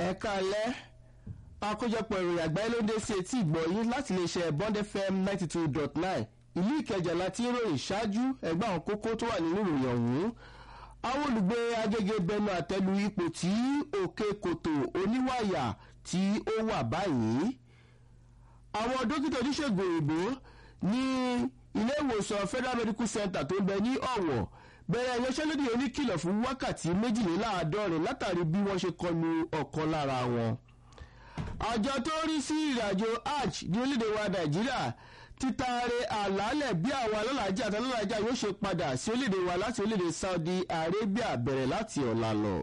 ẹ̀ka alẹ́ àkójọpọ̀ ìròyìn àgbáyé ló ń dé sí etí ìgbọ̀yìn láti lè ṣe bond fm ninety two dot nine ìlú ìkẹjà láti ròyìn ṣáájú ẹgbẹ́ àwọn kókó tó wà nínú ìròyìn ọ̀hún àwọn olùgbé agége bẹnu àtẹ́lu ipò tí òkè kòtò oníwàyà tí ó wà báyìí àwọn dókítà oníṣègùn òyìnbó ní ilé ìwòsàn federal medical center tó ń bẹ ní ọ̀wọ̀ bẹ̀rẹ̀ ìyanṣẹ́lódì oníkìlọ̀ fún wákàtí méjìléláàádọ́rin látàrí bí wọ́n ṣe kọlu ọ̀kan lára wọn. àjọ tó ń rí sí ìrìnàjò hajj ní orílẹ̀-èdè wa nàìjíríà títaare àlàálẹ̀ bí àwọn alálàájá àti alálàájá yóò ṣe padà sí orílẹ̀-èdè wa láti orílẹ̀-èdè saudi arabia bẹ̀rẹ̀ láti ọ̀la lọ.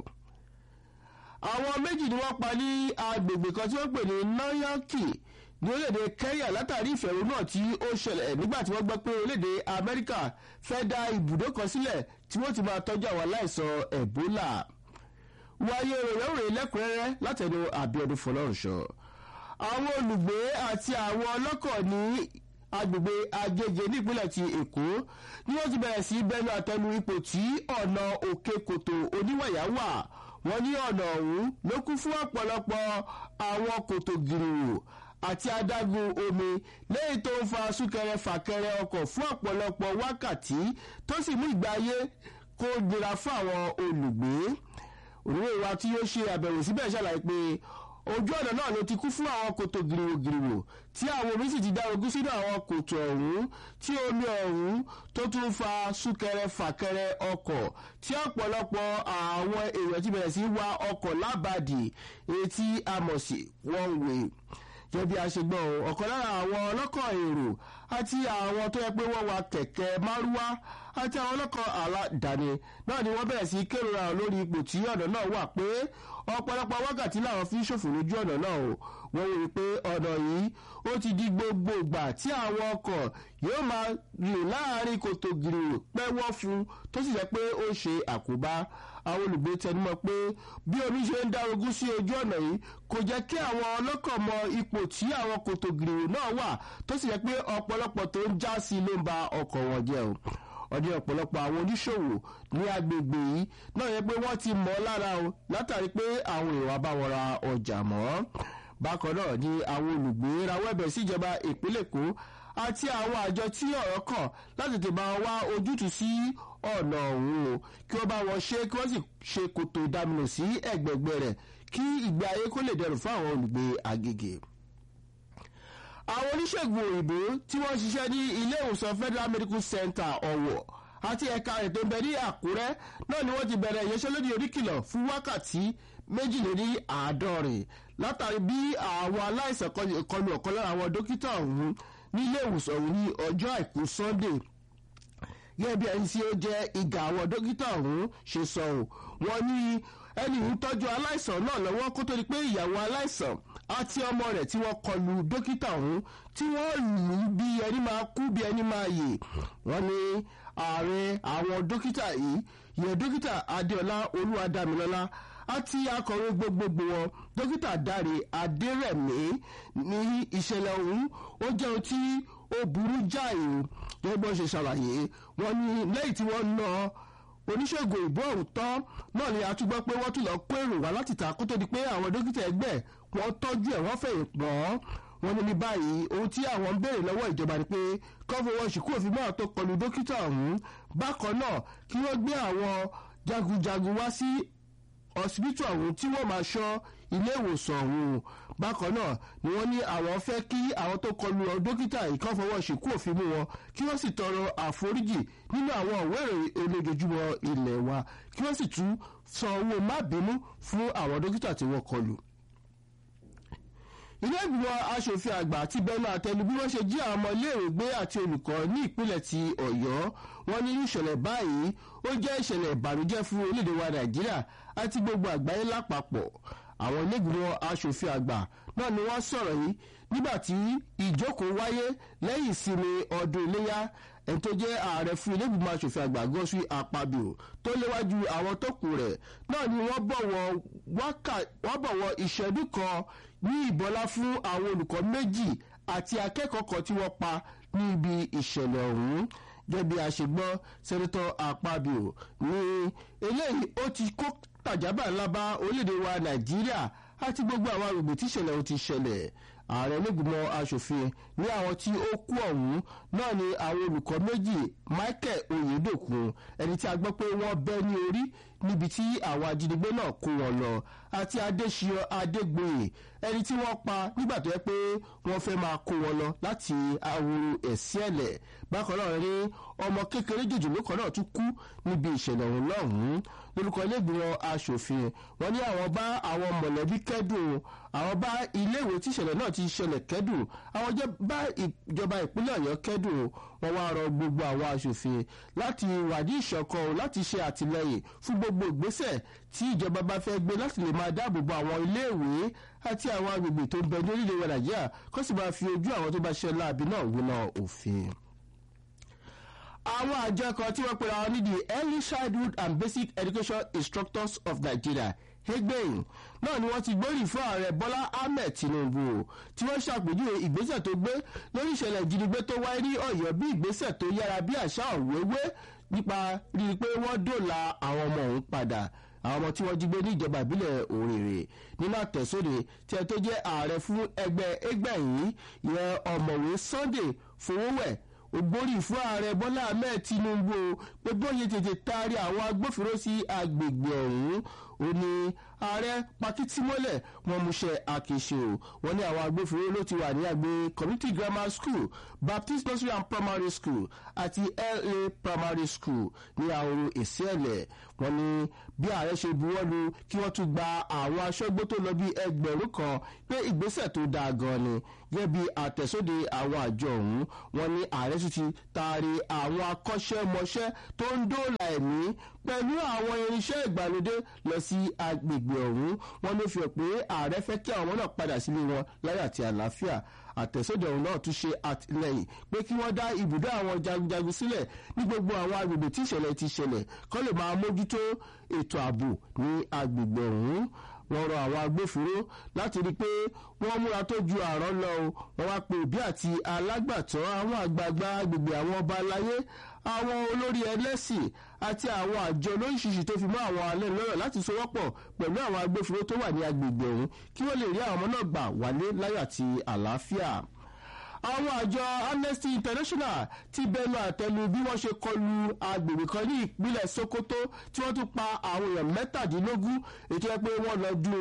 àwọn méjì ni wọ́n pa ní agbègbè kan tí wọ́n pè ní nanyaki ní orílẹ̀-èdè kenya látàrí ìfẹ̀rù náà tí ó ṣẹlẹ̀ nígbà tí wọ́n gbọ́ pé orílẹ̀-èdè amẹ́ríkà fẹ́ dá ibùdó kan sílẹ̀ tí wọ́n ti máa tọ́jú àwọn aláìsàn ebola wáyé ròyìnròyìn lẹ́kùnrẹ́rẹ́ látẹnu àbíọdún fọlọ́runṣọ àwọn olùgbé àti àwọn ọlọ́kọ̀ ní agbègbè agége nípínlẹ̀ ti èkó ni wọ́n ti bẹ̀rẹ̀ sí bẹnu àtẹnu ipò tí ọ̀nà òkè kòtò oníwàyà wà wọ́n ní ọ̀nà ọ̀hún ló kún fún ọ̀pọ̀lọpọ̀ àwọn kòtò gìrìwò àti adágún omi lẹ́yìn tó ń fa súnkẹrẹ fàkẹrẹ ọkọ̀ fún ọ̀pọ̀lọpọ̀ wákàtí tó sì mú ìgbé ayé kó nira fún àwọn olùgbé òrùwé wa tí yóò ṣe àbẹ̀wò síbẹ̀ ṣàlàyé pé ojú ọ̀nà náà ló ti kú fún àwọn kòtò gìrìwògìrìwò tí àwọn omi sì ti dá ogún sínú àwọn kòtò ọ̀hún tí omi ọ̀hún tó tún fa súnkẹrẹ fàkẹrẹ ọkọ̀ tí ọ̀pọ̀lọpọ̀ àwọn èèyàn ti bẹ̀rẹ̀ sí wa ọkọ̀ lábàdì etí amọ̀sí one way jẹ́ bí a ṣe gbọ́ ọ̀kan lára àwọn ọlọ́kọ̀ èrò àti àwọn tó yẹ pé wọ́n wa kẹ̀kẹ́ márúwá àti àwọn ọlọ́kọ̀ aládàáni náà ni wọ́n bẹ̀rẹ̀ sí kérora lórí ipò tí ọ̀nà náà wà pé ọ̀pọ̀lọpọ̀ wákàtí làwọn fi ń ṣòfò lójú ọ̀nà náà o wọ́n wí pé ọ̀nà yìí ó ti di gbogbo ìgbà tí àwọn ọkọ̀ yóò máa rìn láàrin kòtò gìrìwò pẹ́wọ́ fún tó sì jẹ́ pé ó ṣe àkóbá àwọn olùgbé tẹnumọ́ pé bí omi ṣe ń dárogún sí ojú ọ̀nà yìí kò jẹ́ kí àwọn ọlọ́kọ̀ mọ ipò tí àwọn kòtò gìrìwò náà wà tó sì jẹ́ pé ọ̀pọ̀lọpọ̀ tó ń já sí ló ń ba ọkọ̀ wọn jẹ́ o ọdún ọ̀pọ̀lọpọ̀ àwọn oníṣòwò ní agbègbè yìí náà yẹ pé wọ́n ti mọ̀ lára o látàrí pé àwọn èèyàn bá wọn ra ọjà mọ́ bákan náà ni àwọn olùgbé rawọ́ ẹ̀bẹ̀ síjọba ìpínlẹ̀ èkó àti àwọn àjọ tí ọ̀rọ̀ kàn láti tètè máa wá ojútùú sí ọ̀nà ọ̀hún o kí wọ́n bá wọn ṣe kí wọ́n sì ṣe kòtò ìdáminù sí ẹ̀gbẹ̀gbẹ̀ rẹ̀ kí ìgbé ayé kó lè dẹrùn fún àwọn olùgbé agége àwọn oníṣègùn òyìnbó tí wọ́n ṣiṣẹ́ ní ilé ìwòsàn federal medical center ọ̀wọ̀ àti ẹ̀ka rẹ̀ tó ń bẹ ní àkúrẹ́ náà ni wọ́n ti bẹ̀rẹ̀ ìyanṣẹ́lódì oníkìlọ̀ fún wákàtí méjìléní àádọ́rin látàrí bí àwọn aláìsàn kọlu ọ̀kan lára àwọn dókítà ọ̀hún ní ilé ìwòsàn ọ̀hún ní ọjọ́ àìkú sunday gẹ́gẹ́ bí ẹni tí ó jẹ́ ìgà àwọn dókítà ọ̀hún ṣe sọ ọ́ wọ́n ní ẹni ń tọ́jú aláìsàn náà lọ́wọ́ kó tó di pé ìyàwó aláìsàn àti ọmọ rẹ̀ tí wọ́n kọlu dókítà ọ̀hún tí wọ́n lù ú bí ẹni máa kú bí ẹni máa yè wọ́n ní ààrẹ àwọn dókítà yìí yẹ dókítà adéọlá olúwadámilọ́lá àti akọ̀wé gbogbogbò wọn dókítà dáre adérẹ̀mí ní ìṣẹ̀lẹ̀ ọ̀hún ó jẹ́ ohun tí ó burú jáì o gẹ́gẹ́ bí wọ́n ṣe ṣàlàyé wọ́n ní lẹ́yìn tí wọ́n ná oníṣègùn ìbò ọ̀hún tán náà ni a tún gbọ́ pé wọ́n tún lọ kó èrò wá láti ta kó tó di pé àwọn dókítà ẹgbẹ́ wọ́n tọ́jú ẹ̀ wọ́n fẹ̀yìn pọ́n wọ́n ní ní báyìí ohun tí àwọn ń béèrè lọ́wọ́ ìjọba ni pé kọ́fọwọ́ ṣìkú òfin náà tó kọlu dókítà ọ̀hún bákan náà kí wọ́n gbé àwọn jagunjagun wá sí ọsibítù ọ̀hún tí wọ́n máa ṣọ́ ilé ìwòsàn ọ̀hún bákan náà ni wọ́n ní àwọn fẹ́ kí àwọn tó kọlu dókítà ìkọ́fọwọ́ ṣìkú òfin mú wọn kí wọ́n sì tọrọ àforíjì nínú àwọn òwe ìròyìn olójoojúmọ́ ilẹ̀ wa kí wọ́n sì tún san owó má bínú fún àwọn dókítà tí wọ́n kọlu ilé ìgbìmọ̀ asòfin àgbà ti bẹnu àtẹnu bí wọ́n ṣe jí àwọn ọmọ iléèwé gbé àti olùkọ́ ní ìpínlẹ̀ ti ọ̀yọ́ wọn ní ìṣẹ̀lẹ̀ báyìí ó jẹ́ ìṣẹ̀lẹ̀ ìbànújẹ́ fún orílẹ̀-èdè wa nàìjíríà àti gbogbo àgbáyé lápapọ̀ àwọn ilé ìgbìmọ̀ asòfin àgbà náà ni wọ́n sọ̀rọ̀ yìí nígbà tí ìjókòó wáyé lẹ́yìn ìsinmi ọdún iléyà ẹni tó jẹ́ ààrẹ fún ilé ìgbìmọ̀ asòfin àgbà gọ́sù àpabio tó léwájú àwọn tó kù rẹ̀ náà ni wọ́n bọ̀wọ̀ ìṣẹ́jú kan ní ìbọlá fún àwọn olùkọ́ méjì àti akẹ́kọ̀ọ́ kan tí wọ́n pa ní ibi ìṣẹ̀lẹ̀ ọ̀hún gẹ́gẹ́ bí a ṣe gbọ́ sẹ́nitọ́ àpabio ní eléyìí ó ti kó tàjábà ńlá bá orílẹ̀-èdè wa nàìjíríà àti gbogbo àwọn agbègbè tí ìṣẹ̀lẹ̀ ò ti ṣẹlẹ̀ ààrẹ onígbìmọ̀ asòfin ní àwọn tí ó kú ọ̀hún náà ni àwọn olùkọ́ méjì michael oyedokun ẹni tí a gbọ́ pé wọ́n bẹ́ ní orí níbi tí àwọn ajínigbé náà kó wọn lọ àti adéṣiyọ adégbòye ẹni tí wọ́n pa nígbà tó yẹ pé wọ́n fẹ́ máa kó wọn lọ láti ahoro ẹ̀sìn ẹ̀lẹ̀ bákan náà ní ọmọ kékeré jòjòló kan náà tún kú níbi ìṣẹ̀lẹ̀ ọ̀hún lọ́hùn-ún lórúkọ iléègbìmọ̀ asòfin wọn ní àwọn bá àwọn mọ̀lẹ́bí kẹ́dùn àwọn bá iléèwé tí ìṣẹ̀lẹ̀ náà ti ṣẹlẹ̀ kẹ́dùn àwọn bá ìjọba ìpínlẹ̀ ọ̀yọ́ kẹ́dùn wọn wá rọ gbogbo àwọn asòfin láti wàdí ìṣọ̀kan láti ṣe àtìlẹyìn fún gbogbo ìgbésẹ̀ tí ìjọba bá fẹ́ gbé láti lè máa dáàbò bo àwọn iléèwé àti àwọn agbègbè tó ń bẹ ní orílẹ̀-èdè nàìjíríà kó sì máa fi ojú àwọn tó bá ṣe láabi náà wíná òfin àwọn àjọ kan tí wọ́n pera wọn ní the early childhood and basic education instructors of nigeria hegbein náà ni wọ́n ti gbórí fún ààrẹ bọ́lá ahmed tinubu tí wọ́n ṣàpèjúwe ìgbésẹ̀ tó gbé lórí ìṣẹ̀lẹ̀ ìjínigbé tó wáyé ní ọ̀yọ́ bí ìgbésẹ̀ tó yára bí àṣà òwéwé nípa rírí pé wọ́n dòla àwọn ọmọ òun padà àwọn ọmọ tí wọ́n jí gbé ní ìjọba ìbílẹ̀ òrèrè nínú àtẹ̀sóde tí ẹ tó jẹ́ ààrẹ fún ẹgbẹ́ ẹgbẹ́ yìí ìyẹn ọ̀mọ̀wé sunday fowówẹ̀ ògbórí fún ààrẹ bọ́lá ahmed tinubu pé bóyá tètè taari àwọn agbófinró sí agbègbè ọ̀hún ó ní ààrẹ pakitímọ́lẹ̀ wọn múṣẹ́ àkèṣe o wọn ní àwọn agbófinró ló ti wà ní àgbè community grammar school baptist nursery and primary school àti la primary school ní àhoro ìsẹ́ẹ̀lẹ̀ wọn ní bí ààrẹ ṣe buwọ́lu kí wọ́n tún gba àwọn aṣọ́gbó tó lọ bí ẹgbẹ̀rún kan pé ìgbésẹ̀ tó dáa gan ni gẹ́gẹ́ bí àtẹ̀sóde àwọn àjọ ọ̀hún wọn ní ààrẹ sì ti taari àwọn akọ́ṣẹ́mọṣẹ́ tó ń dóòlà ẹ̀mí pẹ̀lú àwọn irinṣẹ́ ìgbàlódé lọ sí agbègbè ọ̀hún wọn ló fi hàn pé ààrẹ fẹ́ kí àwọn ọmọ náà padà sílé wọn láyà àti àlàáfíà àtẹ̀sódò ọ̀hún náà tún ṣe àtìlẹyìn pé kí wọ́n dá ibùdó àwọn jagunjagun sílẹ̀ ní gbogbo àwọn agbègbè tí ìṣẹ̀lẹ̀ ti ṣẹlẹ̀ kọ́ lè máa mójútó ètò ààbò ní agbègbè ọ̀hún wọ́n rọ àwọn agbófinró láti rí i pé wọ́n múra tó ju àrán lọ o wọ́n wá pe òbí àti alágbàtọ́ àwọn àgbààgbà agbègbè àwọn ọba aláyé àwọn olórí ẹlẹ́sìn àti àwọn àjọ lóríṣiríṣi tó fi mọ́ àwọn alẹ́ lọ́rọ̀ láti sowọ́pọ̀ pẹ̀lú àwọn agbófinró tó wà ní agbègbè ọ̀hún kí wọ́n lè rí àwọn ọmọ náà gbà wálé láyọ̀ àti àlàáfíà àwọn àjọ amnesty international ti bẹnu àtẹlu bí wọ́n ṣe kọlu agbègbè kan ní ìpínlẹ̀ sokoto tí wọ́n tún pa àwọn èèyàn mẹ́tàdínlógún ètò ẹ pé wọ́n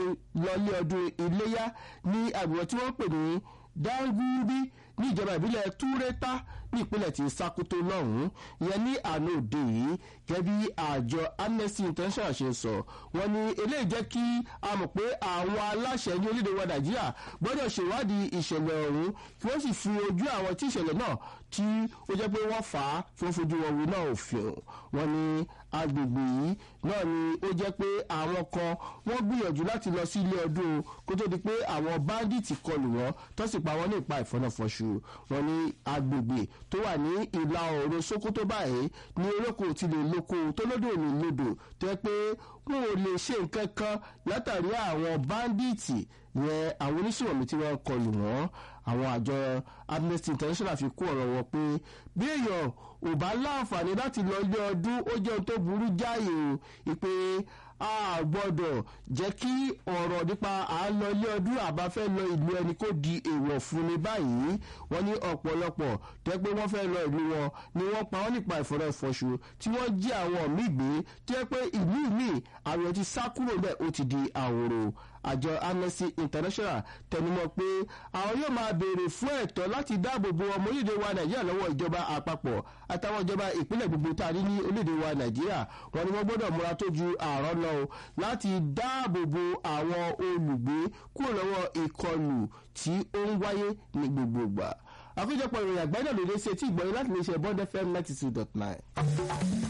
lọlé ọdún iléyà ní agbègbè tí wọ́n pè ní dangubi ní ìjọba ìbílẹ̀ túrẹ́tà ní ìpínlẹ̀ tí sakoto lọ́hùn-ún ìyẹn ní àná òde yìí gẹ́gẹ́ bí àjọ amnesty international ṣe sọ wọ́n ní eléyìí jẹ́ kí a mọ̀ pé àwọn aláṣẹ ní orílẹ̀-èdè wa nàìjíríà gbọ́dọ̀ ṣèwádìí ìṣẹ̀lẹ̀ ọ̀hún kí wọ́n sì fi ojú àwọn tí ìṣẹ̀lẹ̀ náà tí ó jẹ́ pé wọ́n fà á tí wọ́n fojú wọn wí náà òfin wọn ní agbègbè yìí náà ni ó jẹ́ pé àwọn kan wọ́n gbìyànjú láti lọ sí ilé ọdún kó tó di pé àwọn báńdíìtì kọlù wọn tó sì pa wọn ní ìpa ìfọ́nàfọ́ṣù wọn ní agbègbè tó wà ní ìlà oòrùn sokoto báyìí ní olóko ti lè lóko tó lódò ní lódò tó yẹ pé wọn ò lè ṣe nǹkan kan látàrí àwọn báńdíìtì yẹn àwọn oníṣòwòmí tí wọ́n kọlù wọ́n àwọn àjọ amnesty international fi kó ọ̀rọ̀ wọn pé bí èèyàn ò bá láǹfààní láti lọ ilé ọdún ó jẹ́ ohun tó burú jáì o ìpè a gbọ́dọ̀ jẹ́ kí ọ̀rọ̀ nípa à ń lọ ilé ọdún àbáfẹ́ lọ ìlú ẹni kó di èèwọ̀ fún ni báyìí wọ́n ní ọ̀pọ̀lọpọ̀ tẹ́ pé wọ́n fẹ́ lọ ìlú wọn ni wọ́n pa wọ́n nípa ìfọ̀rọ̀fọ̀ṣù tí wọ́n jí àwọn míì gbé tẹ́ pé ìlú míì àwọn ti sá kúrò bẹ́ẹ̀ ó ti di àwòrò àjọ amnesty international tẹnumọ́ pé àwọn yóò máa béèrè fún ẹ̀tọ́ láti dáàbò bo ọmọ orílẹ̀-èdè wa nàìjíríà lọ́wọ́ ìjọba àpapọ̀ àtàwọn ìjọba ìpínlẹ̀ gbogbo tá a rí ní orílẹ̀-èdè wa nàìjíríà wọn ni wọ́n gbọ́dọ̀ múra tó ju àárọ̀ lọ o láti dáàbò bo àwọn olùgbé kúrò lọ́wọ́ ìkọlù tí ó ń wáyé ní gbogbo ìgbà àkójọpọ̀ ìròyìn àgbáyé náà lóde sí etí ìgbọ̀nyìn láti lè ṣe bond fm ninety two dot nine.